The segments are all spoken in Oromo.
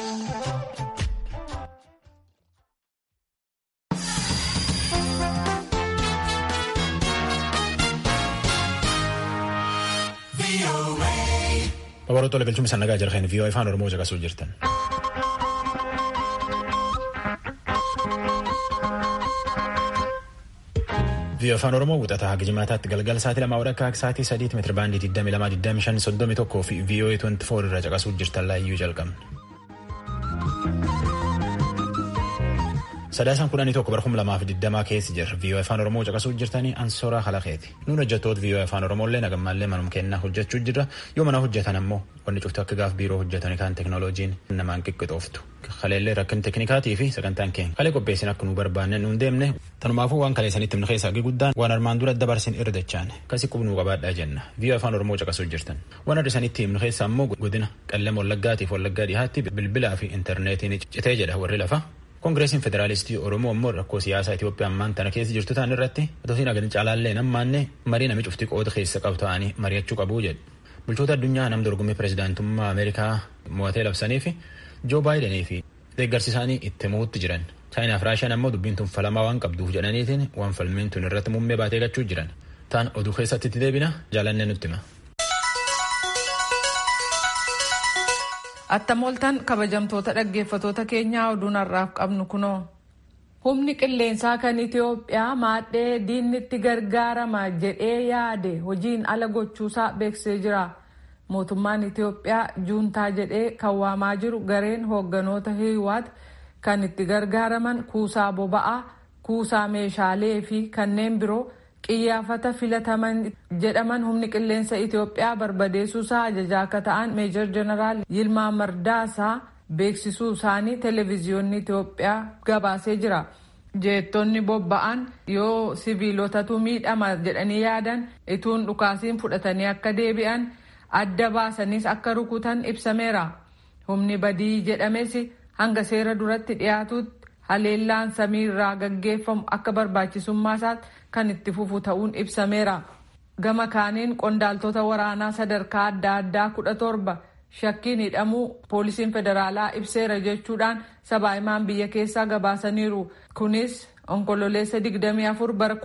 Babaroota galchuun isaan nagaa jirtan vii'oo afaan oromoo caqasuu jirtan. vii'oo afaan oromoo wixataa haga jimaataatti galgala sa'aatii lamaa walakkaa sa'aatii sadiitti meetira baandii 22,25,31 fi vii'oo 24 irra caqasuu jirtan laayyuu jalqabna. Sadaasaan kudhanii tokko bara kuma lamaaf digdamaa keessa jira. Vii'oo afaan Oromoo caqasuu jirtanii ansooraa halaqeeti. Nuun hojjettoota vii'oo afaan Oromoolee nagammallee manum kennaa hojjechuu jirra. Yoo mana hojjetan ammoo wanni cuftu akka gaaf biiroo hojjetan kan teknooloojiin namaan qiqqixooftu. Kaleellee rakkin teknikaatii fi sagantaan keenya. Kalee qopheessin akka nu barbaanne nuun deemne. Tanumaafuu waan kaleessanitti himna keessaa guddaan waan armaan dura dabarsin irra dachaan. Kasi qubnuu qabaadhaa jenna. Vii'oo afaan Oromoo caqasuu jirtan. Waan hir'isanitti himna keessaa ammoo godina qallam wallaggaatiif wallaggaa dhihaatti bilbilaa fi intarneetiin citee jedha warri lafa. Koongireesiin Federaalistii Oromoo ammoo rakkoo siyaasaa Itoophiyaa ammaan tana keessa jirtu ta'an irratti otoo agadin caalaallee nammaanne marii nami cuftii qooda keessa qabu ta'anii mari'achuu qabu jedhu. Bulchoota addunyaa nam dorgommii pirezidaantummaa Ameerikaa mo'atee labsanii fi Joo Baayidanii fi deeggarsi isaanii itti mo'utti jiran. Chaayinaaf Raashiyaan ammoo dubbiin tun falamaa waan qabduuf jedhaniitiin waan falmiin tun irratti muummee baatee gachuu jiran. Ta'an oduu keessatti itti deebina jaalannee nutti hima. Attamooltan kabajamtoota dhaggeeffatoota keenyaa oduun har'aaf qabnu kunoo. Humni qilleensaa kan Itoophiyaa maadhee diinnitti gargaarama jedhee yaade hojiin ala gochuusaa beeksisee jira. Mootummaan Itoophiyaa juuntaa jedhee kan waamaa jiru gareen hoogganoota hiwaat kan itti gargaaraman kuusaa boba'aa, kuusaa meeshaalee fi kanneen biroo qiyyaafata filataman jedhaman humni qilleensa Itoophiyaa barbadeessuusaa ajajaa akka ta'an meejor jeneraal Yilmaa Mardaasaa beeksisuu isaanii televezyiyoonni Itoophiyaa gabaasee jira. Jeettonni bobba'an yoo siviilotatu miidhama jedhanii yaadan ituun dhukaasiin fudhatanii akka deebi'an adda baasaniis akka rukutan ibsameera. Humni badii jedhames hanga seera duratti dhiyaatutti haleellaan samii irraa gaggeeffamu akka barbaachisummaa isaatti kan itti fufu ta'uun ibsameera. Gama kaaniin qondaaltota waraanaa sadarkaa adda addaa kudha torba shakkiin hidhamuu poolisiin federaalaa ibseera jechuudhaan sabaahimaan biyya keessaa gabaasaniiru. Kunis onkololeessa 24 bara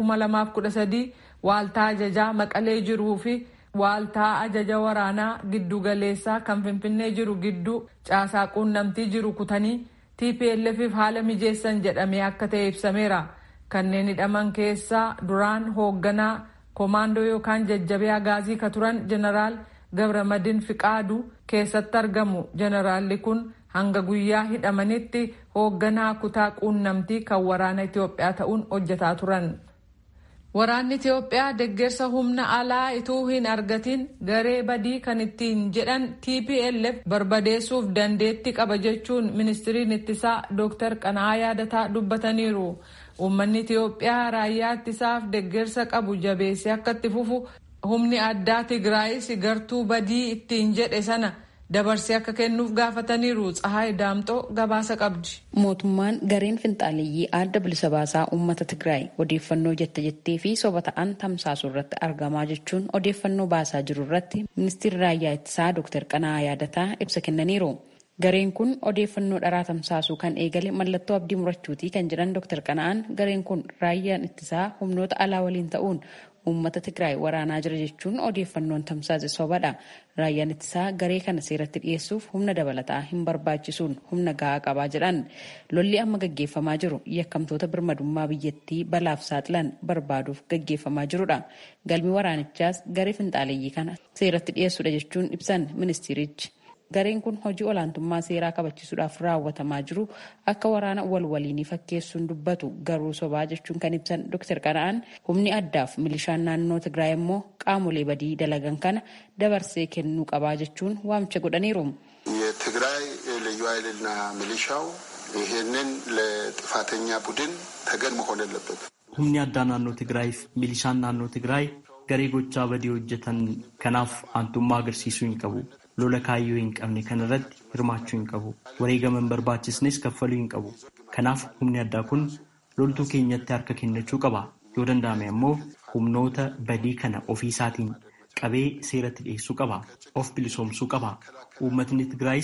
2013 waaltaa ajajaa maqalee jiruu fi waaltaa ajaja waraanaa giddugaleessaa kan finfinnee jiru gidduu caasaa quunnamtii jiru kutanii TPLFif haala mijeessan jedhamee akka ta'e ibsameera. Kanneen hidhaman keessaa duraan hoogganaa koomaandoo yookaan jajjabee agaazii ka turan jeneraal Gabramadin Fiqaadu keessatti argamu. Jeneraalli kun hanga guyyaa hidhamanitti hoogganaa kutaa quunnamtii kan waraana Itoophiyaa ta'uun hojjetaa turan. Waraanni Itoophiyaa deeggarsa humna alaa ituu hin argatin garee badii kan ittiin jedhan TPLF barbadeessuuf dandeetti qaba jechuun ministiriin ittisaa Dr. Qana'aa Yaadataa dubbataniiru. Uummanni Itoophiyaa raayyaa ittisaaf deeggarsa qabu jabeessee akka itti fufu humni addaa Tigraayis gartuu badii ittiin jedhe sana dabarsee akka kennuuf gaafataniiru Tsahaay Daamxoo gabaasa qabdi. Mootummaan gareen finxaaleeyyii adda bilisa baasaa uummata Tigraay odeeffannoo jette jettee fi soba ta'an tamsaasuu irratti argamaa jechuun odeeffannoo baasaa jiru irratti ministeerri raayyaa ittisaa Dr. Qana'aa Yaadataa ibsa kennaniiru. Gareen kun odeeffannoo dharaa tamsaasuu kan eegale mallattoo abdii murachuutii kan jedhan Dr. Qana'aan gareen kun raayyaan ittisaa humnoota alaa waliin ta'uun uummata Tigraay waraanaa jira jechuun odeeffannoon tamsaase sobadha. Raayyaan ittisaa garee kana seeratti dhiyeessuuf humna dabalataa hin barbaachisuun humna gahaa qabaa jedhan. Lolli amma gaggeeffamaa jiru yakkamtoota birmadummaa biyyattii balaaf saaxilan barbaaduuf gaggeeffamaa jirudha. Galmi waraanichaas garee finxaaleeyyii kana seeratti dhiyeessuudha jechuun ibsan ministeerichi. Gareen kun hojii olaantummaa seeraa kabachiisuudhaaf raawwatamaa jiru akka waraana wal waliinii fakkeessuun dubbatu garuu sobaa jechuun kan ibsan Dr. Qana'aan humni addaaf milishaan naannoo Tigraay immoo qaamolee badii dalagan kana dabarsee kennuu qabaa jechuun waamicha godhaniiru. የትግራይ ልዩ ኃይልና ሚሊሻው ይሄንን ለጥፋተኛ ቡድን ተገን መሆን የለበት። humni addaa naannoo Tigraayiif milishaan naannoo Tigraay garee gochaa badii hojjetan kanaaf aantummaa agarsiisuu hin qabu. lola kaayyoo hin qabne kanarratti hirmaachuu hin qabu. Wareegama hin barbaachisnes kaffaluu hin qabu. Kanaaf humni addaa kun loltuu keenyatti harka kennachuu qaba. Yoo danda'ame ammoo humnoota badii kana ofii isaatiin qabee seeratti dhiyeessuu qaba. Of bilisoomsuu qaba. Uummatni Tigraayis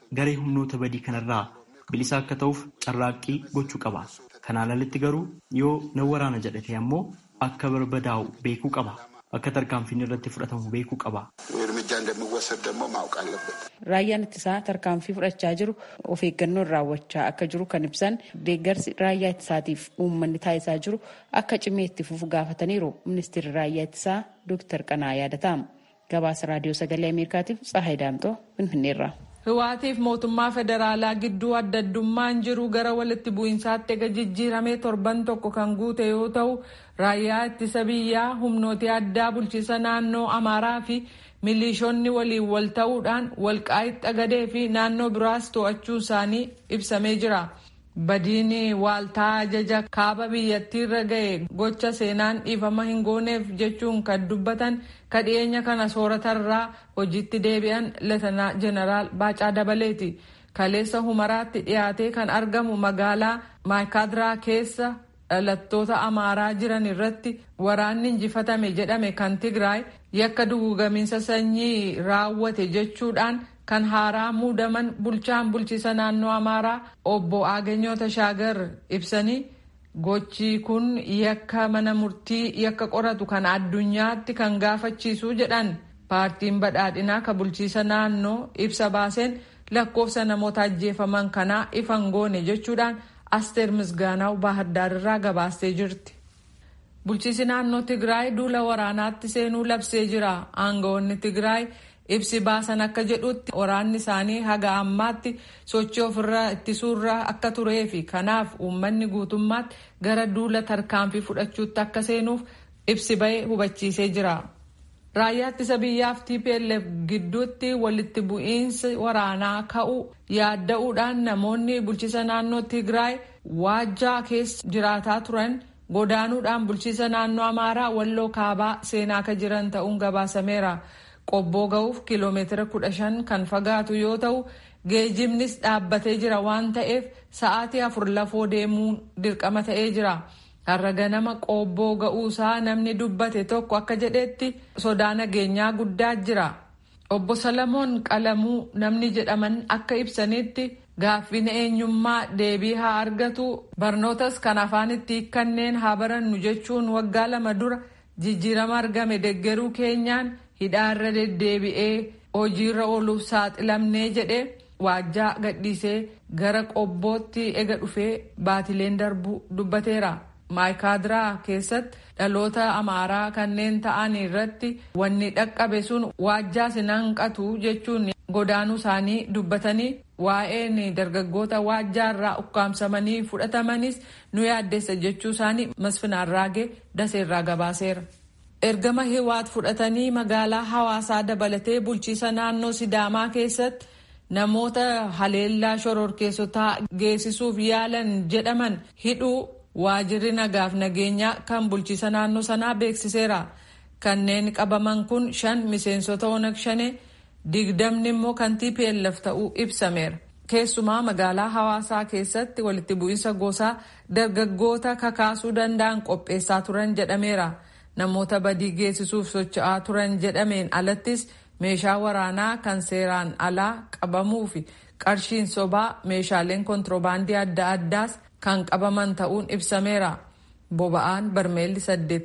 garee humnoota badii kanarraa bilisa akka ta'uuf carraaqqii gochuu qaba. Kanaan alatti garuu yoo nan waraana jedhate ammoo akka barbadaa'u beekuu qaba. Akka tarkaanfiin irratti fudhatamu beekuu qaba. እርምጃ እንደሚወሰድ ደግሞ ማወቅ አለበት። Raayyaan ittisaa tarkaanfii fudhachaa jiru of eeggannoon raawwachaa akka jiru kan ibsan deeggarsi raayyaa ittisaatiif uummanni taasisaa jiru akka cimee itti fufu gaafataniiru ministeerri raayyaa ittisaa Dooktar Qanaa yaadatamu. Gabaasa raadiyoo sagalee Ameerikaatiif Tsahaay Daamtoo Finfinneerraa. Hiwaatiif mootummaa federaalaa gidduu adda addummaan jiru gara walitti bu'iinsaatti ega jijjiiramee torban tokko kan guute yoo ta'u raayyaa ittisa biyyaa humnooti addaa bulchiisa naannoo Amaaraa fi milishoonni waliin wal ta'uudhaan walqaa'itti xagadee fi naannoo biraas to'achuu isaanii ibsamee jira. Badiin waaltaa ajaja kaaba biyyattiirra ga'e gocha seenaan dhiifama hin gooneef jechuun kan dubbatan kadhiyeenya kana sooratarraa hojiitti deebi'an leetanaa jeneraal Baacaa Dabaleeti. Kaleessa humaraatti dhiyaatee kan argamu magaalaa Maayikaadiraa keessa dhalattoota Amaaraa jiran irratti waraanni injifatame jedhame kan Tigraay yakka dugugamiinsa sanyii raawwate jechuudhaan kan haaraa muudaman bulchaan bulchiisa naannoo Amaaraa obbo Aaganyoo Tashaagar ibsanii gochi kun yakka mana murtii yakka qoratu kan addunyaatti kan gaafachiisu jedhan paartiin badhaadhinaa ka bulchiisa naannoo ibsa baaseen lakkoofsa namoota ajjeefaman kanaa ifan goone jechuudhaan asteer misgaanaw baahaddaar irraa gabaastee jirti. Bulchiisi naannoo Tigraay duula waraanaatti seenuu labsee jira. Aangawoonni Tigraay ibsi baasan akka jedhutti waraanni isaanii haga ammaatti sochii ofirraa ittisuurra akka turee fi kanaaf uummanni guutummaatti gara duula tarkaanfii fudhachuutti akka seenuuf ibsi bahee hubachiisee jira. Raayyaa ittisa biyyaaf TPLF gidduutti walitti bu'iinsi waraanaa ka'u yaadda'uudhaan namoonni bulchiisa naannoo Tigraay waajjaa keessa jiraataa turan godaanuudhaan bulchiisa naannoo Amaaraa walloo kaabaa seenaa akka jiran ta'uun gabaasameera. Qobboo ga'uuf kiiloomeetira kudha shan kan fagaatu yoo ta'u geejjibnis dhaabbatee jira waan ta'eef sa'aatii afur lafoo deemuun dirqama ta'ee jira. Har'a ganama qobboo ga'uusaa namni dubbate tokko akka jedhetti sodaa nageenyaa guddaa jira. Obbo Salamoon Qalamuu namni jedhaman akka ibsanitti gaaffiin eenyummaa deebii haa argatu barnootas kan afaan itti hiikkanneen haa barannu jechuun waggaa lama dura jijjiirama argame deggeruu keenyaan hidhaarra deddeebi'ee hojiirra ooluuf saaxilamnee jedhee waajjaa gadhiisee gara qobbootti ega dhufee baatileen darbuu dubbateera. maayikaadiraa keessatti dhaloota amaaraa kanneen ta'an irratti wanni dhaqqabe sun waajjaa sinanqatu jechuun godaanuu isaanii dubbatanii waa'een dargaggoota waajjaarraa ukkaamsamanii fudhatamanis nu yaaddeessa jechuu isaanii masfinaarraagee daseerraa gabaaseera. ergama hiwaat fudhatanii magaalaa hawaasaa dabalatee bulchiisa naannoo sidaamaa keessatti namoota haleellaa shororkeessotaa geessisuuf yaalan jedhaman hidhuu waajirri nagaaf nageenyaa kan bulchiisa naannoo sanaa beeksiseera. Kanneen qabaman kun shan miseensota onag shane digdamni immoo kan TPLF ta'uu ibsameera. Keessumaa magaalaa hawaasaa keessatti walitti bu'iinsa gosaa dargaggoota kakaasuu danda'an qopheessaa turan jedhameera. Namoota badii geessisuuf socho'aa turan jedhameen alattis meeshaa waraanaa kan seeraan alaa qabamuu fi qarshiin sobaa meeshaaleen kontiroobaandii adda addaas kan qabaman ta'uun ibsameera. Boba'aan barmeelli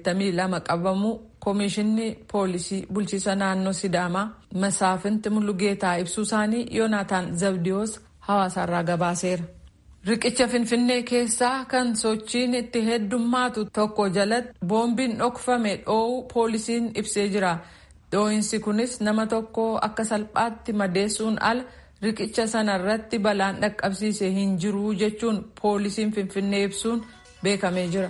82 qabamuu Koomishinni Poolisii Bulchiisa Naannoo Sidaamaa Masaafinti Mulugeetaa ibsuu isaanii Yoonaataan Zabdiyoos hawaasaarraa gabaaseera. Riqicha Finfinnee keessaa kan sochiin itti heddummaatu tokko jalatti boombiin dhokfame dhoowuu poolisiin ibsee jira. Dhoohinsi kunis nama tokko akka salphaatti madeessuun ala riqicha sana irratti balaan dhaqqabsiise hin jiru jechuun poolisiin Finfinnee ibsuun beekamee jira.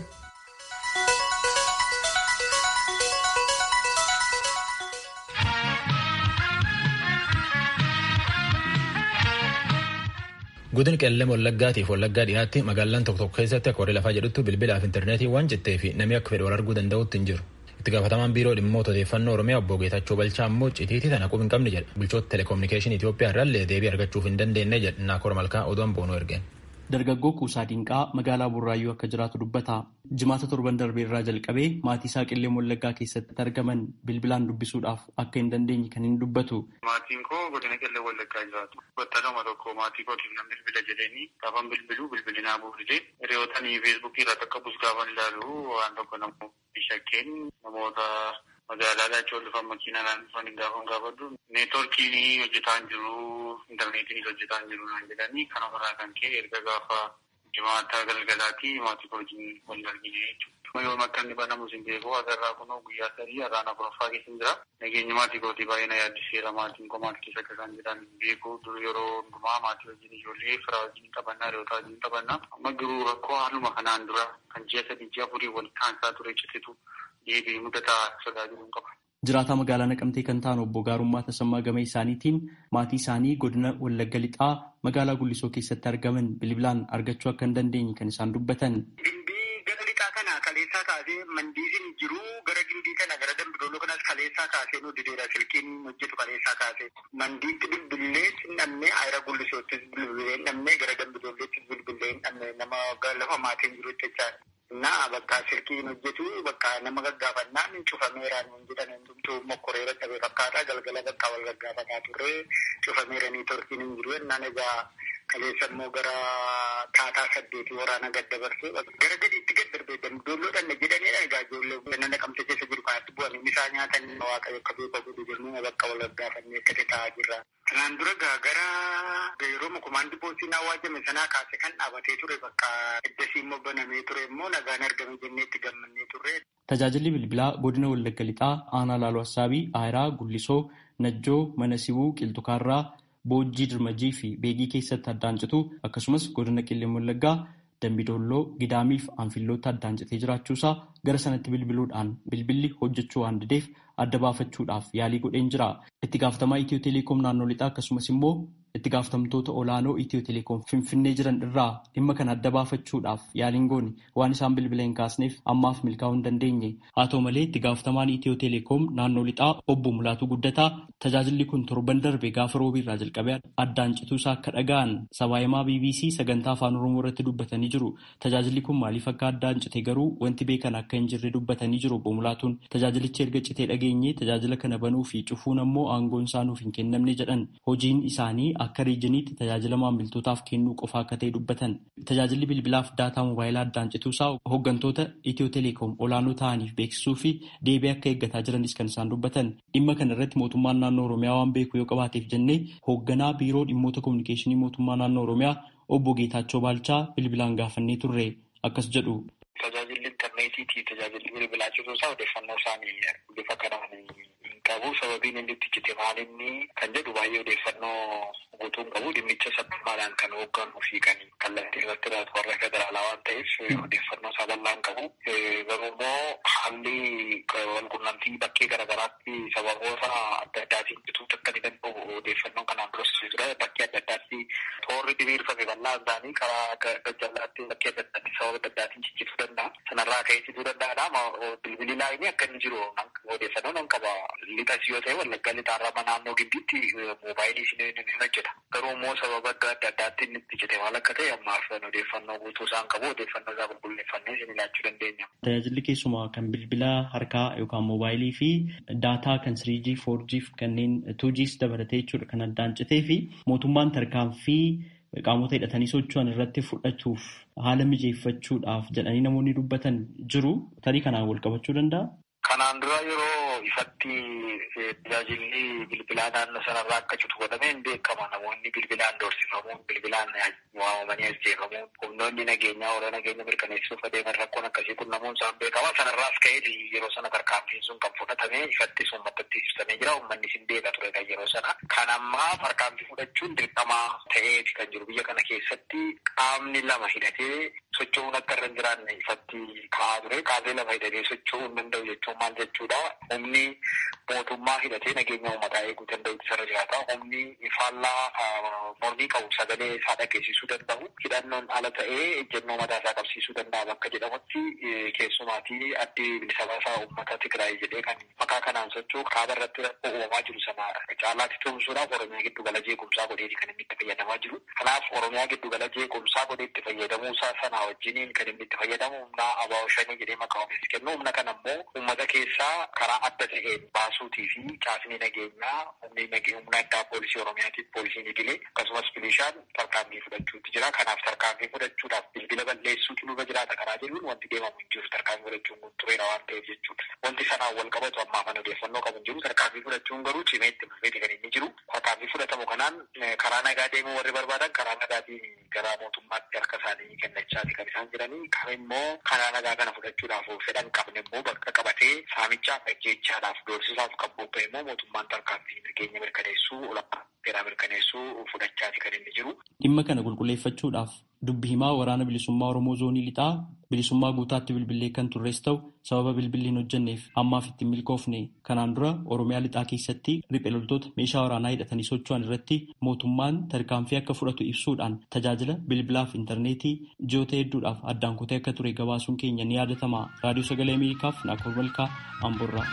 Godin qellem wallaggaatiif wallaggaa dhiyaatti magaalaan tokko tokko keessatti akka warri lafaa jedhutti bilbilaaf intarneetii waan jettee fi namni akka fedhe wal arguu danda'utti hin jiru. Itti gaafatamaan biiroo dhimmoota odeeffannoo Oromiyaa obbo Geetachoo Balchaa immoo citiitii tana quba hin qabne jedha. Bulchoota telekominikeeshinii Itoophiyaa irraallee deebii argachuuf hin dandeenye jedha Naakoor Malkaa oduun boonuu ergeen. Dargaggoo Kuusaa Dinqaa magaalaa Burraayyuu akka jiraatu dubbata. Jimaata torban darbee irraa jalqabee maatii isaa qillee Wallaggaa keessatti argaman bilbilaan dubbisuudhaaf akka hin dandeenye kan inni dubbatu. Maatiin koo godina qillee Wallaggaa jiraatu. Battaluma tokko maatii kootiif nan bilbila jedhanii gaafan bilbiluu bilbilinaa buufite. Hiriyootanii feesbuukii irratti akka bus gaafan ilaalu waan tokko namoota shakkeen namoota magaalaa achii ol dhufan makiinaan dhufan hin gaafan gaafadhu. Neetworkiin hojjetaa hin jiru, intarneetiin hojjetaa hin jiru naan jedhanii kanarraa kan ka'e erga gaafa jimaata galgalaatti maatii koo wajjin wal argine jechuudha. Yoo akka inni banamu sin beeku agarraa kunoo guyyaa sadii har'aan afuraffaa keessa hin jira. Nageenya maatii kootii baay'ee na yaaddiseera maatiin koo maal keessa akka isaan jiran hin beeku. Dur yeroo hundumaa maatii wajjin ijoollee firaa wajjin qabannaa hiriyoota wajjin qabannaa. Amma garuu rakkoo haaluma kanaan dura kan ji'a sadii ji'a afurii wal kaansaa ture citetu deebi'ee mudataa sodaa jiru qaba. Jiraataa magaalaa Naqamtee kan ta'an obbo Gaarummaa Tasammaa Gama isaaniitiin maatii isaanii godina Wallagga Lixaa magaalaa Gullisoo keessatti argaman bilbilaan argachuu akka hin dandeenye kan isaan dubbatan. Gindii gara lixaa kana kaleessaa kaasee mandiisiin jiru gara gindii kana gara dambidooloo kanas kaleessaa kaasee nu dideera silkiin hojjetu kaleessaa kaasee mandiitti bilbilee hin dhabne ayira Gullisoottis bilbilee hin dhabne gara dambidoolleettis bilbilee hin dhabne nama lafa maatiin jiru jechaadha. Naa bakka silkiin hojjetu bakka nama gaggaafannaan cufameeraan hin jedhan hundumtuu mokkoreera dhabe fakkaata galgala bakka wal gaggaafataa turre cufameeranii torkiin hin jiru jennaan egaa kaleessa immoo gara taataa saddeetii waraana gad dabarsee gara gadiitti gad darbee dambidoolloodhaan jedhanidha egaa ijoollee nama naqamte keessa jiru kanatti bu'anii isaa nyaatan waaqayyo akka beeka godhu jennee bakka wal gaggaafannee akkasii taa'aa jirra. Kanaan dura gara yeroo mukumaandi poostiin awwaajame sanaa kaase kan dhaabatee ture bakka eddasii immoo banamee ture immoo nagaan argame jennee itti gammannee turre. Tajaajilli bilbilaa godina Wallagga Lixaa, Aanaa Laaloo Assaabii, Aayiraa, Gullisoo, Najjoo, Mana Sibuu, Qilxukaarraa, Boojjii Dirmajii fi Beegii keessatti addaan citu akkasumas godina Qilleen Wallaggaa, Dambidolloo, Gidaamii fi Anfillootti addaan citee jiraachuusaa gara sanatti bilbiluudhaan bilbilli hojjechuu waan dideef adda baafachuudhaaf yaalii godheen jira. Itti gaafatamaa Itiyoo Teleekoom naannoo lixaa akkasumas immoo itti gaafatamtoota olaanoo Itiyoo Teleekoom Finfinnee jiran irraa dhimma kana adda baafachuudhaaf yaaliin goone waan isaan bilbila hin kaasneef ammaaf milkaa'uu hin dandeenye. Haa ta'u malee itti gaafatamaan Itiyoo Teleekoom naannoo lixaa obbo Mulaatuu Guddataa tajaajilli kun torban darbe gaafa roobii irraa jalqabee addaan cituusaa akka dhaga'an sabaahimaa BBC sagantaa afaan Oromoo irratti dubbatanii jiru. Tajaajilli kun maaliif akka addaan cite garuu wanti beekan akka hin jirre dubbatanii jiru obbo Mulaatuun tajaajilichi erga citee dhageenye tajaajila kana banuu fi cufuun ammoo aangoon isaa nuuf hin kennamne jedhan hojiin isaanii akka riijiniitti tajaajila maamiltootaaf kennuu qofa akka ta'e dubbatan tajaajilli bilbilaaf daataa moobaayilaa addaan cituusaa hooggantoota itiyoo teleekoom olaanoo ta'aniif beeksisuu fi deebii akka eeggataa jiranis kan isaan dubbatan dhimma kana irratti mootummaan naannoo oromiyaa waan beeku yoo qabaateef jennee hoogganaa biiroo dhimmoota kominikeeshinii mootummaa naannoo oromiyaa obbo Geetaachoo Baalchaa bilbilaan gaafannee turre akkas jedhu. Tajaajilli intarneetiitii tajaajilli bilbilaa cituusaa odeeffannoo isaanii bifa kanaan qabu sababiin inni itti cite maalinni kan jedhu baay'ee odeeffannoo guutuun qabu dhimmicha sabbaadhaan kan hoogganuu fi kan kallattii irratti raatu warra federaalaa waan ta'eef odeeffannoo isaa bal'aan qabu. Garuu immoo haalli walqunnamtii bakkee garaagaraatti sababoota adda addaatiin cituutti akka ni danda'u odeeffannoo kanaan duras jira bakkee adda addaatti toorri diriirfame bal'aan isaanii karaa gajjallaatti bakkee adda addaatti sababa adda addaatiin ciccituu danda'a. Sanarraa ka'ee cituu danda'adha. Bilbilli laayinii akka inni jiru odeeffannoo nan qaba. Lixas yoo ta'e wallaggaa lixaarraa naannoo giddiitti moobaayilii isheen ni hojjeta. Garuu immoo sababa adda addaatti inni itti cite maal akka ta'e ammaaf odeeffannoo guutuu isaan qabu odeeffannoo isaa qulqulleeffannee isin ilaachuu dandeenya. Tajaajilli keessumaa kan bilbila harkaa yookaan moobaayilii fi daataa kan 3G, 4G fi kanneen 2Gs dabalatee jechuudha kan addaan citee fi mootummaan tarkaanfii qaamota hidhatanii socho'an irratti fudhatuuf haala mijeeffachuudhaaf jedhanii namoonni dubbatan jiru. Tarii kanaan wal qabachuu danda'a? Kanaan dura yeroo ifatti tajaajilli bilbilaa naannoo sanarraa akka citu godhameen beekama. Namoonni bilbilaan doorsifamuun, bilbilaan waamamanii ajjeefamuun, humnoonni nageenyaa warra nageenya mirkaneessuuf adeeman rakkoon akkasii kun namoonni isaan beekama. Sanarraas ka'ee yeroo sana tarkaanfiin sun kan fudhatame ifatti sun maddatti ibsamee jira. Uummanni sin beeka ture kan yeroo sana. Kan ammaa tarkaanfii fudhachuun dirqamaa ta'eeti kan jiru biyya kana keessatti qaamni lama hidhatee socho'uun akka irra hin jiraanne ifatti ka'aa ture. Kaasee lafa hidhatee socho'uu hin danda'u jechuun maal jechuudha? Humni mootummaa hidhatee nageenya uummataa eeguu danda'u isarra jiraata. Humni faallaa mormii qabu sagalee isaa dhageessisuu danda'u. Hidhannoon ala ta'ee ejjennoo mataa isaa qabsiisuu danda'a bakka jedhamutti keessumaatii addi bilisa baasaa uummata Tigraay jedhee kan maqaa kanaan socho'u kaaba irratti rakkoo uumamaa jiru sana caalaatti tumsuudhaaf Oromiyaa giddu gala jeequmsaa godheeti kan inni itti fayyadamaa jiru. Kanaaf Oromiyaa giddu gala jeequmsaa godhee itti fayyadamuu isaa sana wajjiniin kan inni itti fayyadamu humna abaa'oo shanii jedhee maqaa ofiis kennu. Humna kana immoo uummata keessaa karaa adda ta'een baasuutii fi caasni nageenyaa humni humna addaa poolisii Oromiyaatiif poolisiin idilee akkasumas milishaan tarkaanfii fudhachuutti jira. Kanaaf tarkaanfii fudhachuudhaaf bilbila balleessuutu nurra jiraata karaa jedhuun wanti deemamu hin jiru tarkaanfii fudhachuun kun tureera waan ta'eef jechuudha. Wanti sanaan wal qabatu ammaa kana odeeffannoo qabu hin jiru. Tarkaanfii fudhachuun garuu cimee itti fufeeti kan inni jiru. Tarkaanfii fudhatamu kanaan karaa nagaa deemuu warri barbaadan karaa nagaatiin gara mootummaatti harka isaanii kennachaati kan isaan jiranii. Kan immoo karaa nagaa kana fudhachuudhaaf fedhan qabne immoo bakka qabatee saamichaaf ajjeechaadhaaf doorsisaaf kan bobba'e immoo mootummaan tarkaanfii nageenya mirkaneessuu olaanaa seeraa mirkaneessuu fudhachaati kan inni jiru. Dhimma kana qulqulleeffachuudhaaf dubbi himaa waraana bilisummaa Oromoo zoonii lixaa bilisummaa guutaatti bilbilee kan turres ta'u sababa bilbilli hin hojjenneef ammaaf ittiin milkoofne kanaan dura Oromiyaa lixaa keessatti riphee loltoota meeshaa waraanaa hidhatanii socho'an irratti mootummaan tarkaanfii akka fudhatu ibsuudhaan tajaajila bilbilaa fi intarneetii ji'oota hedduudhaaf addaan kutee akka ture gabaasuun keenya ni yaadatama. Raadiyoo Sagalee Ameerikaaf Naakoor Malkaa Amborraa.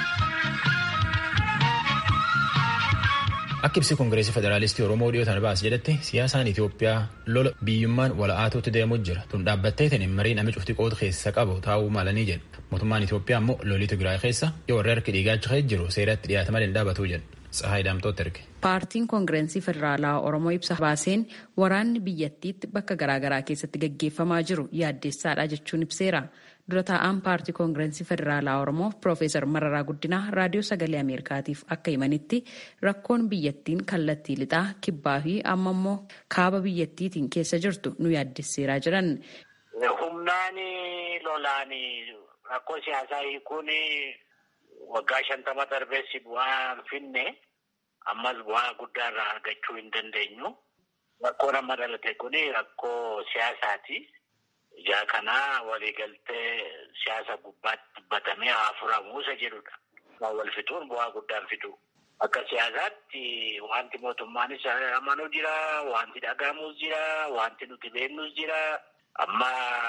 Akka ibsi Koongireesii Federaalistii Oromoo dhiyootaan baas jedhetti siyaasaan Itoophiyaa lola biyyummaan wala'aatuutti deemuu jira. Tun dhaabbatteetiin mariin namni cufti qooda keessa qabu taa'uu malanii jedha. Mootummaan Itoophiyaa immoo lolii Tigraay keessa yoo warri harki dhiigaacha jiru seeratti dhiyaata malee hin dhaabatuu jedha. Tsahaay Daamtooti erge. Paartiin Koongireesii Federaalaa Oromoo ibsa baaseen waraanni biyyattiitti bakka garaagaraa keessatti gaggeeffamaa jiru yaaddeessaadha jechuun ibseera. Dura taa'aan paartii Koongireesii Federaalaa Oromoo Piroofeesar Mararaa Guddinaa raadiyoo sagalee Ameerikaatiif akka himanitti rakkoon biyyattiin kallattii lixaa kibbaa fi amma immoo kaaba biyyattiitiin keessa jirtu nu yaaddesseeraa jiran. Humnaan lolaan rakkoo siyaasaa hiikuun waggaa shantama darbeessi bu'aa finne ammas bu'aa guddaa irraa argachuu hin dandeenyu. Rakkoon amma dhalate kun rakkoo siyaasaati. Ijaa kanaa waliigaltee siyaasa gubbaatti dubbatamee haa furamu isa jedhudha. Wal fixuun bu'aa guddaan fidu. Akka siyaasaatti wanti mootummaanis amanuu jira, wanti dhagahamus jira, wanti nuti beeknus jira. Amma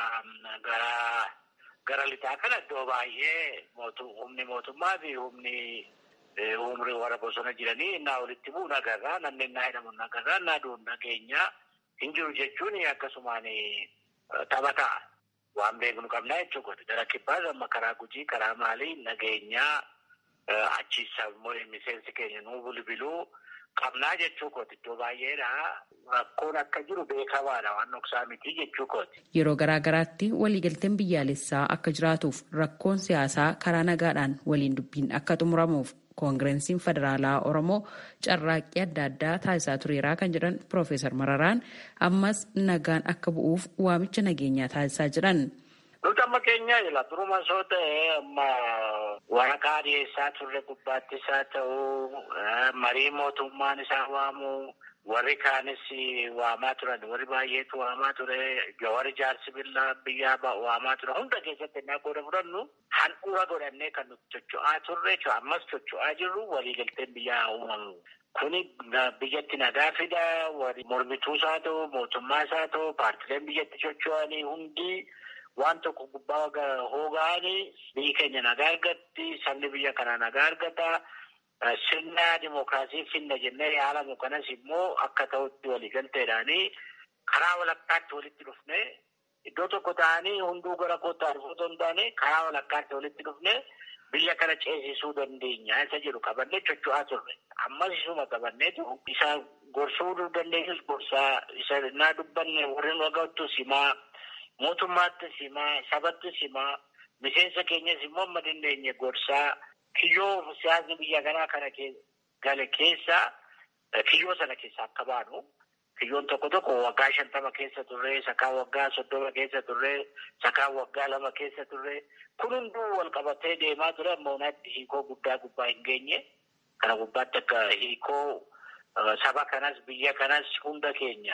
gara gara lixaa kana iddoo baay'ee humni mootummaa fi humni umrii warra bosona jiranii innaa walitti bu'u nagarraa, namni innaa hidhamu nagarraa, innaa du'u nageenya hin jiru jechuun akkasumaan taphataa waan beeknu qabnaa jechuudha. Gara kibbaas amma karaa gujii karaa maalii nageenyaa achiisa immoo miseensi keenya nuu bilbiluu qabnaa jechuu kooti iddoo baay'eedha. Rakkoon akka jiru beekamaadha waan dhoksaa miti jechuu kooti. Yeroo garaa garaatti waliigalteen biyyaalessaa akka jiraatuuf rakkoon siyaasaa karaa nagaadhaan waliin dubbiin akka xumuramuuf koongireesiin federaalaa oromoo carraaqqii adda addaa taasisaa tureeraa kan jedhan piroofeesar mararaan ammas nagaan akka bu'uuf waamicha nageenyaa taasisaa jiran. Nuti amma keenya jira duruma soo ta'e amma waraqaa dhiyeessaa turre gubbaatti isaa ta'uu marii mootummaan isaa waamu warri kaanis waamaa turan warri baay'eetu waamaa ture warri jaarsi billaa biyyaa waamaa ture hunda keessatti innaa qooda fudhannu handhuura godhannee kan nuti socho'aa turre ammas socho'aa jirru waliigalteen biyyaa uumamu. Kuni biyyatti nagaa fida warri mormituus haa ta'u mootummaas haa ta'u paartileen biyyatti socho'anii hundi waan tokko gubbaa hooga'anii biyyi keenya nagaa argatti sabni biyya kanaa nagaa argata. Sirna dimookiraasii finna jennee yaalamu kanas immoo akka ta'utti waliigalteedhaanii karaa walakkaatti walitti dhufne iddoo tokko ta'anii hunduu gara kootaa dhufuu hin taane karaa walakkaatti walitti dhufne biyya kana ceesisuu dandeenya isa jedhu qabannee socho'aa turre. Ammas isuma qabanneetu isa gorsuu dandeenyus gorsaa isa naa dubbanne warreen waggaattu simaa mootummaatti simaa sabatti simaa miseensa keenyas immoo amma dandeenye gorsaa. Kiyyoo siyaasni biyya kanaa kana gale keessa kiyyoo sana keessa akka baanu kiyyoon tokko tokko waggaa shantama keessa turre sakaa waggaa soddoma keessa turre sakaa waggaa lama keessa turre kun hunduu wal qabatee deemaa ture amma unaatti hiikoo guddaa gubbaa hin geenye kana gubbaatti akka hiikoo saba kanas biyya kanas hunda keenya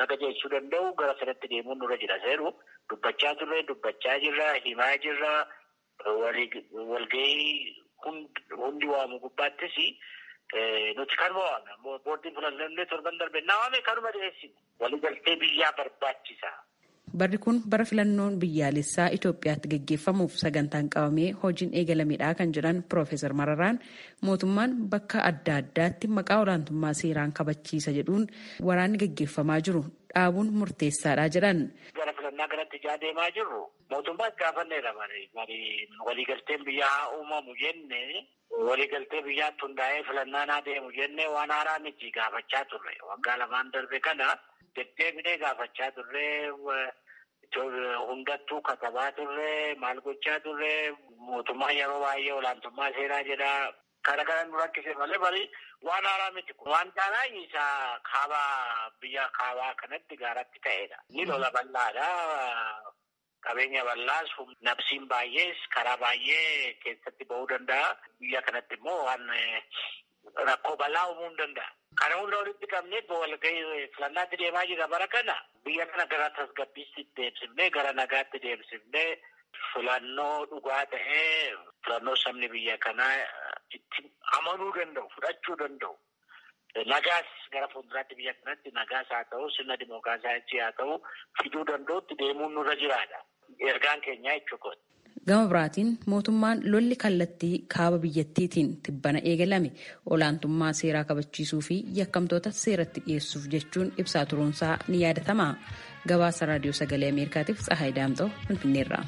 akka jechuu danda'u gara sanatti deemuun nurra jira seeru dubbachaa turre dubbachaa jirra himaa jirra walgahii hundi waamu gubbaattis nuti kanuma waamna boordiin filannoo torban darbe na waame kanuma dhiyeessine waliigaltee biyyaa barbaachisa. Barri kun bara filannoon biyyaalessaa Itoophiyaatti gaggeeffamuuf sagantaan qabamee hojiin eegalameedha kan jedhan Piroofeesar Mararaan mootummaan bakka adda addaatti maqaa olaantummaa seeraan kabachiisa jedhuun waraanni gaggeeffamaa jiru dhaabuun murteessaadha jedhan. Gara filannaa kanatti ijaa deemaa jirru mootummaas gaafanneedha marii waliigalteen biyyaa haa uumamu jenne waliigaltee biyyaatti hundaa'ee filannaan haa deemu jenne waan haaraa miti gaafachaa turre waggaa lamaan darbe kana deddeebinee gaafachaa turre hundattuu katabaa turre maal gochaa turre mootummaan yeroo baay'ee olaantummaa seeraa jedha kana kana nu rakkise malee bari waan haaraa miti kun waan taanaa isaa kaaba biyya kaabaa kanatti gaaratti ta'edha ni lola bal'aadha qabeenya bal'aas nabsiin baay'ees karaa baay'ee keessatti ba'uu danda'a biyya kanatti immoo waan rakkoo bal'aa uumuu hin danda'a. Kana hunda walitti qabnee walgahii filannaatti deemaa jira bara kana biyya kana gara tasgabbiitti deemsifnee gara nagaatti deemsifnee filannoo dhugaa ta'ee filannoo sabni biyya kanaa itti amanuu danda'u fudhachuu danda'u. Nagaas gara fuulduraatti biyya kanatti nagaas haa ta'u sirna dimookiraasii haa ta'u fiduu danda'utti deemuun nurra jiraadha. Ergaan keenyaa jechuudha. Gama biraatiin mootummaan lolli kallattii kaaba biyyattiitiin tibbana eegalame olaantummaa seeraa kabachiisuu fi yakkamtoota seeratti dhiyeessuuf jechuun ibsaa turuunsaa ni yaadatama. Gabaasa raadiyoo sagalee Ameerikaatiif Tsahaay Daamxoo Finfinneerra.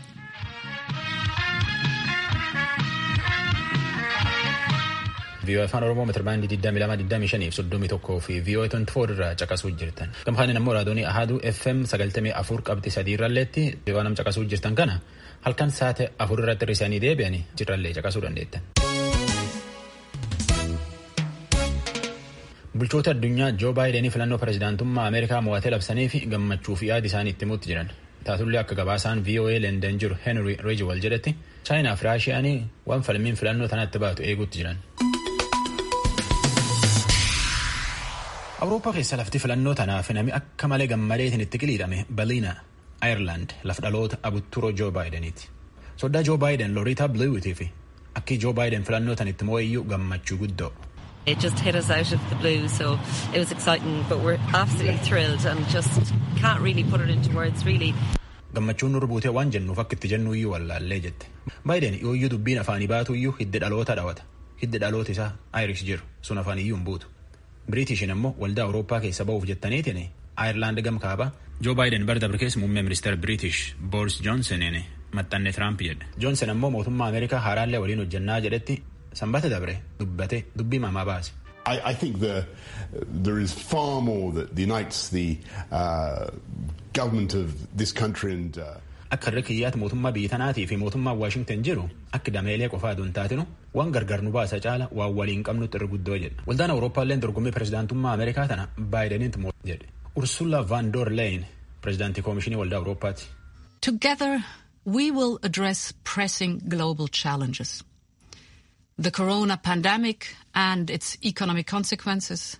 VOA afaan Oromoo meetira baandii 2225 fi 31 fi VOA 24 irraa caqasuu jirtan. Gamfaanin ammoo raadiyoonii Ahaduu FM 94 qabxii sadii irralleetti waan nam caqasuu jirtan kana halkan saate afur irratti hir'isanii deebi'anii jirrallee caqasuu dandeettan. Bulchoota addunyaa Joo Baayideenii filannoo pirezidaantummaa Ameerikaa mo'atee labsanii fi gammachuu fi yaada isaanii itti himuutti jiran. Taatullee akka gabaasaan VOA London jiru Henry Ridgewell jedhetti Chaayinaa fi Raashiyaanii waan falmiin filannoo tanatti baatu eeguutti jiran. Awurooppaa keessa lafti filannoo tanaaf namni akka malee gammadeetiin itti qiliidhame Baliina Ayirlaand lafa dhaloota abutturoo Joo Baayideniiti. Soddaa Joo Baayiden Loriitaa Biliwiitii fi akki Joo Baayiden filannoo tanitti moo'iyyuu gammachuu guddoo. It just hit us out of the blue, so it was exciting, but we're absolutely thrilled and just can't really put it into words, really. Gammachuun nurra buutee waan jennuuf akka itti jennu iyyuu wallaallee jette. Baayiden yooyyuu dubbiin afaanii baatu iyyuu hidda dhaloota dhawata. Hidda dhaloota isaa Irish jiru sun afaan iyyuu hin buutu. Biriitishin ammoo waldaa Awurooppaa keessa ba'uuf jettaniitiin Ayirlaand gam kaaba. Joo Baayiden bara dabre keessa muummee ministeera Biriitish Booris Joonsoniin maxxanne Tiraamp jedhe. Joonson ammoo mootummaa Ameerikaa haaraallee waliin hojjannaa jedhetti sanbata dabre dubbate dubbii mamaa baase. I, I think the, there is far more that unites the uh, government of this country and. Uh, Akka irra kiyyaatti mootummaa biyya tanaatii fi mootummaa Waashington jiru akka dameelee qofaa aduun taatinu waan gargar nu baasa caala waan waliin qabnutti irra guddoo jedha. Waldaan Awurooppaalleen dorgommii pirezidaantummaa Ameerikaa tana Baayidenitti moo jedhe. Ursula van der Leyen pirezidaantii koomishinii waldaa Awurooppaati. Together we will address pressing global challenges. The corona pandemic and its economic consequences.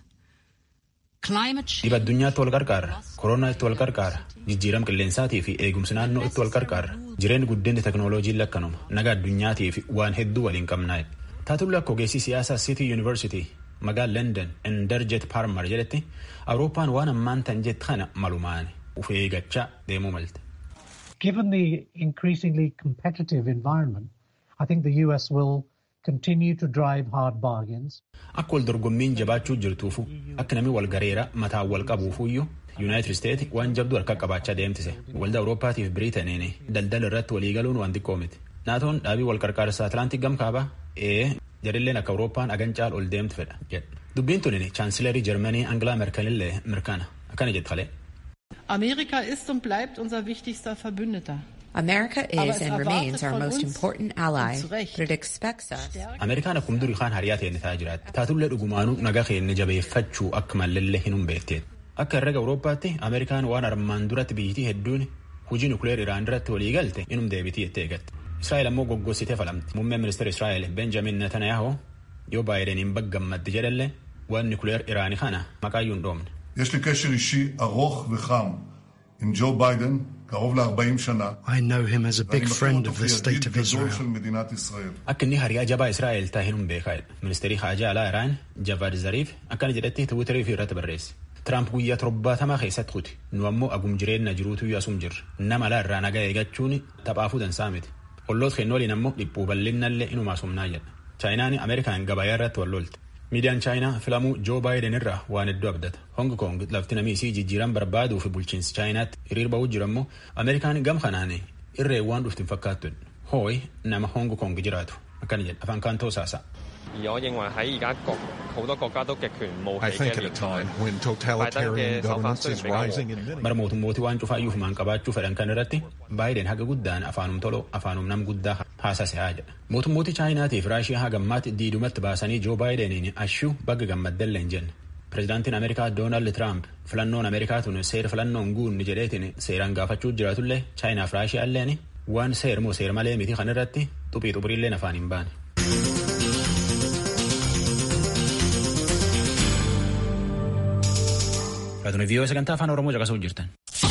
Dhiba addunyaatti wal qarqaarra. Koronaa itti wal qarqaarra. Jijjiirama qilleensaatii fi eegumsi naannoo itti wal qarqaarra. Jireenyi guddinni teknooloojiin lakkanuma. Naga addunyaatii fi waan hedduu waliin qabnaa. Taatullee akka ogeessii siyaasaa City University magaala London Inderjet Parmar jedhetti Awurooppaan waan ammaan tan jette kana malumaan uf eeggachaa deemuu malte. Given the increasingly competitive environment, I think the US will continue to drive hard bargains. Akka wal dorgommiin jabaachuu jirtuufu akka namni wal gareera mataan wal qabuufuyyuu Yuunaayitid Isteetsi waan jabduu harka qabaachaa deemtise. Waldaa Awurooppaatiif Biriitaniin daldala irratti waliigaluun waan xiqqoo miti. Naatoon dhaabii wal qarqaarsaa Atlaantik gam kaabaa ee jarilleen akka Awurooppaan agancaal ol deemtu fedha jedha. Dubbiin tunin chaansilerii Jarmanii Angilaa Merkelillee mirkana akkana jette kalee. Amerika ist und bleibt unser wichtigster Verbündeter. America is and remains our most important ally, but it expects us. Ameerikaan akkuma durii kaan hariyaa ta'e ta'aa jiraatti. Taatullee dhugumaanuu nagaa keenya jabeeffachuu akka mallallee hin humbeetteet. Akka herrega Awurooppaatti Ameerikaan waan armaan duratti biyyittii hedduun hujii nukleer Iraan irratti walii galte inum deebitii jettee eegatte. Israa'el ammoo goggossitee falamti. Muummeen ministeera Israa'el Benjamin Netanyahu yoo Baayideniin baggammaddi jedhallee waan nukleer Iraanii kana maqaayyuu hin dhoofne. יש לי קשר אישי ארוך וחם עם ג'ו ביידן, קרוב ל-40 שנה. I know him as a big friend of the state of גדול Israel. של מדינת ישראל. Akka inni hariyaa jabaa Israa'el taa'een hin beekaadha. Ministeerri haajaa alaa Iraan Javad Zariif akkana jedhetti Tiwiitarii fi irratti barreesse. Tiraamp guyyaa torbaatamaa keessatti kuti. Nu ammoo agum jireenya jiruutu asum jirra. Nama alaa irraa nagaa eeggachuun taphaafuu dansaa miti. Olloota keenya waliin ammoo dhiphuu bal'innallee inuma asumnaa jedha. Chaayinaan Ameerikaan gabayaa irratti wal lolte. Miidiyaan Chaayinaa filamuu Joo Baayiden irraa waan hedduu abdata. Hong Kong lafti namii isii jijjiiran barbaaduu fi bulchiinsi Chaayinaatti hiriir ba'uu jiru ammoo Ameerikaan gam kanaan irree waan dhufti hin fakkaattu. Hooyi nama Hong Kong jiraatu. Akkana jedha afaan kaantoo saasaa. 而我認為喺而家各好多國家都極權冒 I 起 think 嘅 at a 年 time 代， when 拜登 totalitarian 嘅手法 governments 雖然 is 比較和 rising in many Bara mootummootii waan cufaayyuu fi maan qabaachuu fedhan kan irratti Baayiden haga guddaan afaanum toloo afaanum nam guddaa haasase haa jedha. Mootummootii Chaayinaatii fi Raashiyaa haga ammaatti diidumatti baasanii Joo Baayideniin ashuu bagga gammaddellee hin jenne. Pireezidaantiin Ameerikaa Doonaald Tiraamp filannoon Ameerikaa tun seera filannoon guunni jedheetiin seeraan gaafachuu jiraatullee Chaayinaa fi Raashiyaa illeen waan seer moo seer malee miti kan irratti xuphii xuphiriilleen afaan hin baane. Raadiyoo viiyoo sagantaa afaan Oromoo caqasuu jirtan.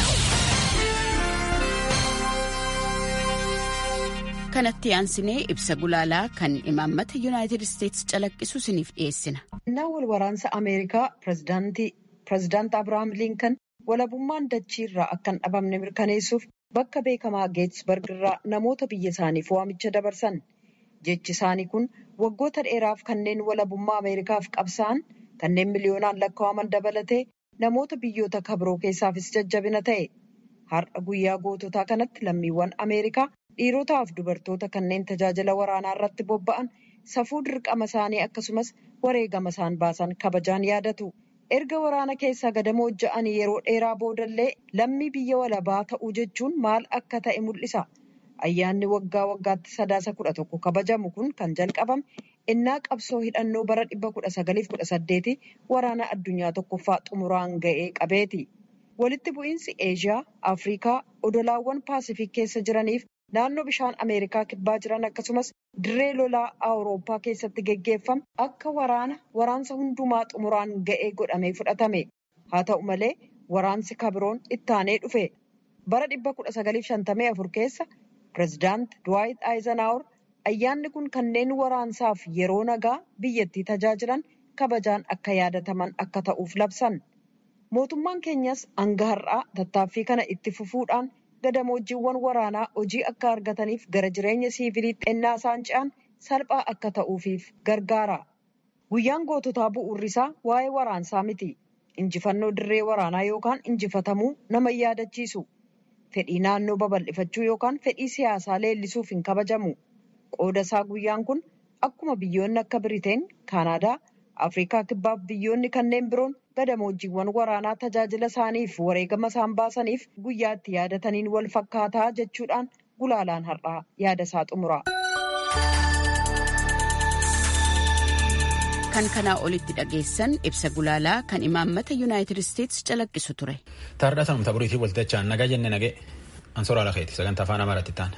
kanatti aansinee ibsa gulaalaa kan imaammata yuunaayitid isteetsi calaqqisu isiniif dhiyeessina. Innaa wal waraansa Ameerikaa pireezidaant Abirahaam Linkan walabummaan dachii irraa akka hin dhabamne mirkaneessuuf bakka beekamaa Geetsberg irraa namoota biyya isaaniif waamicha dabarsan. Jechi isaanii kun waggoota dheeraaf kanneen walabummaa Ameerikaaf qabsa'an kanneen miliyoonaan lakkaa'aman dabalatee namoota biyyoota kabiroo keessaafis jajjabina ta'e. Har'a guyyaa goototaa kanatti lammiiwwan Ameerikaa dhiirotaa fi dubartoota kanneen tajaajila waraanaa irratti bobba'an safuu dirqama isaanii akkasumas wareegama isaan baasan kabajaan yaadatu. Erga waraana keessaa gadamoo ja'anii yeroo dheeraa boodallee lammii biyya walabaa ta'uu jechuun maal akka ta'e mul'isa. Ayyaanni waggaa waggaatti sadaasa kudha tokko kabajamu kun kan jalqabame innaa qabsoo hidhannoo bara dhibba kudha sagaliif kudha saddeeti waraana addunyaa tokkoffaa xumuraan ga'ee qabeeti. Walitti bu'iinsi Eeshiyaa, Afrikaa, odolaawwan Paasifik keessa jiraniif naannoo bishaan Ameerikaa kibbaa jiran akkasumas dirree lolaa Awurooppaa keessatti geggeeffame akka waraana waraansa hundumaa xumuraan ga'ee godhamee fudhatame. Haa ta'u malee waraansi kabiroon ittaanee dhufe. Bara dhibba kudha sagaliif shantamii afur keessa pireezidaant Duwaayit Aayizenaawur ayyaanni kun kanneen waraansaaf yeroo nagaa biyyattii tajaajilan kabajaan akka yaadataman akka ta'uuf labsan. Mootummaan keenyas hanga har'aa tattaaffii kana itti fufuudhaan gadamoojiiwwan waraanaa hojii akka argataniif gara jireenya siiviliitti ennaa isaan ce'an salphaa akka ta'uufiif gargaara. Guyyaan goototaa bu'uurri isaa waa'ee waraansaa miti. Injifannoo dirree waraanaa yookaan injifatamuu nama yaadachiisu. Fedhii naannoo babal'ifachuu yookaan fedhii siyaasaa leellisuuf hin kabajamu. Qooda isaa guyyaan kun akkuma biyyoonni akka Biriteen, Kaanaadaa, Afrikaa kibbaaf biyyoonni kanneen biroon gadamoojiiwwan waraanaa tajaajila isaaniif wareegama isaan baasaniif guyyaa itti yaadataniin wal fakkaataa jechuudhaan gulaalaan har'aa yaada isaa xumura. Kan kanaa olitti dhageessan ibsa gulaalaa kan imaammata yuunaayitid isteetsi calaqqisu ture. Taardaa sanumta buriitii waltajjaan nagaa jenne nagee ansoraa lakeeti sagantaa afaan amaaraatti taana.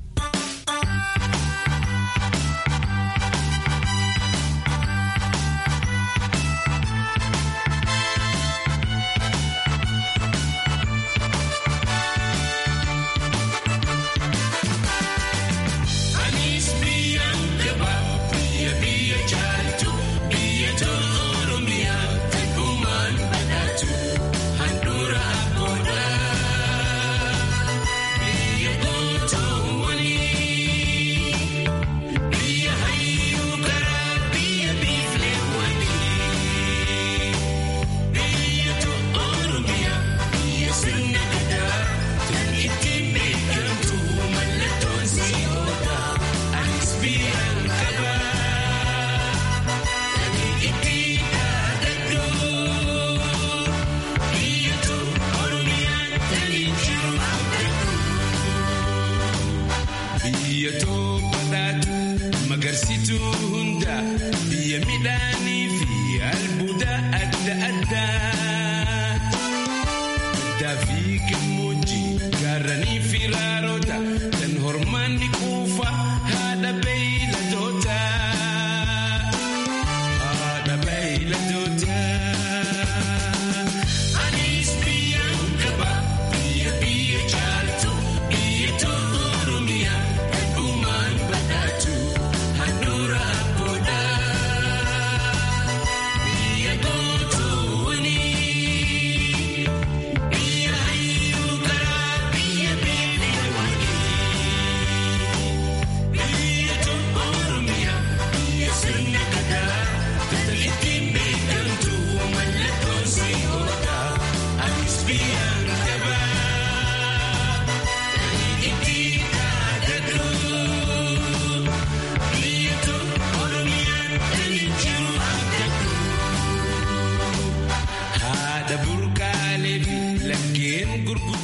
Magarsituu hunda biyya midhaanii fi albuuda adda addaa. Baddaa fi gammoojjii gaarranii fi raaroota